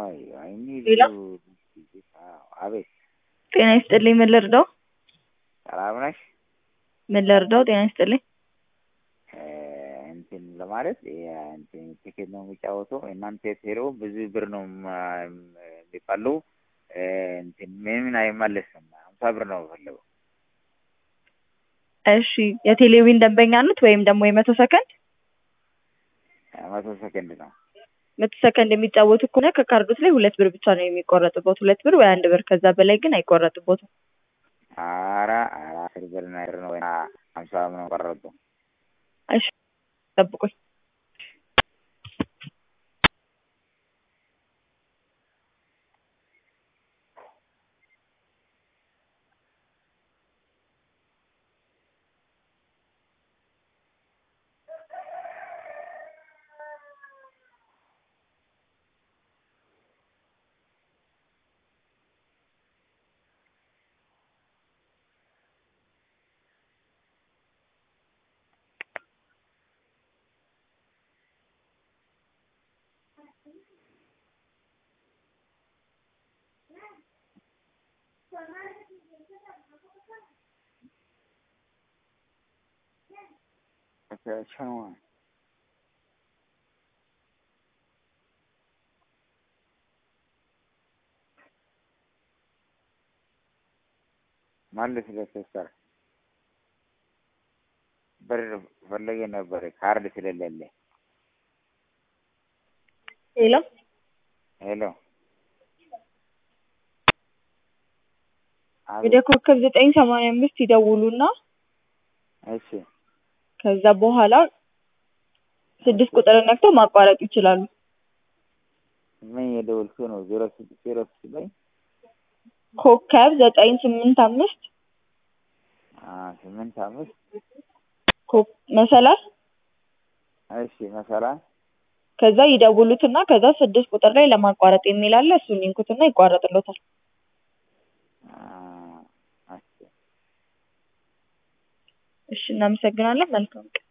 አይ አይ ሌላ? አቤት ጤና ይስጥልኝ ምን ልርዳው? ሰላም ነሽ? ምን ልርዳው? ጤና ይስጥልኝ እ እንትን ለማለት የ- እንትን ቲኬት ነው የሚጫወተው እናንተ ሄሮ ብዙ ብር ነው ማ- የሚባለው እ እንትን ምንም አይመለስም ሀምሳ ብር ነው የምፈልገው እሺ የቴሌቪዥን ደንበኛ ኖት ወይም ደግሞ የመቶ ሰከንድ መቶ ሰከንድ ነው መቶ ሰከንድ የሚጫወቱ ከሆነ ከካርዶት ላይ ሁለት ብር ብቻ ነው የሚቆረጥቦት ሁለት ብር ወይ አንድ ብር ከዛ በላይ ግን አይቆረጥቦትም ኧረ ኧረ አስር ብር ነገር ነው እና ሀምሳ ነው ቀረጡ እሺ ጠብቁኝ ቻው መልስ ለሲስተር ብር ፈለጌ ነበር ካርድ ስለሌለ ሄሎ ሄሎ ወደ ኮከብ ዘጠኝ ሰማንያ አምስት ይደውሉና እሺ ከዛ በኋላ ስድስት ቁጥር ነክተው ማቋረጥ ይችላሉ ምን የደወልኩ ነው ዜሮ ስድስት ዜሮ ስድስት ላይ ኮከብ ዘጠኝ ስምንት አምስት አ ስምንት አምስት ኮ- መሰላል እሺ መሰላ ከዛ ይደውሉትና ከዛ ስድስት ቁጥር ላይ ለማቋረጥ የሚል አለ እሱን ይንኩትና ይቋረጥሎታል አ እሺ እሺ እናመሰግናለን መልካም ቀን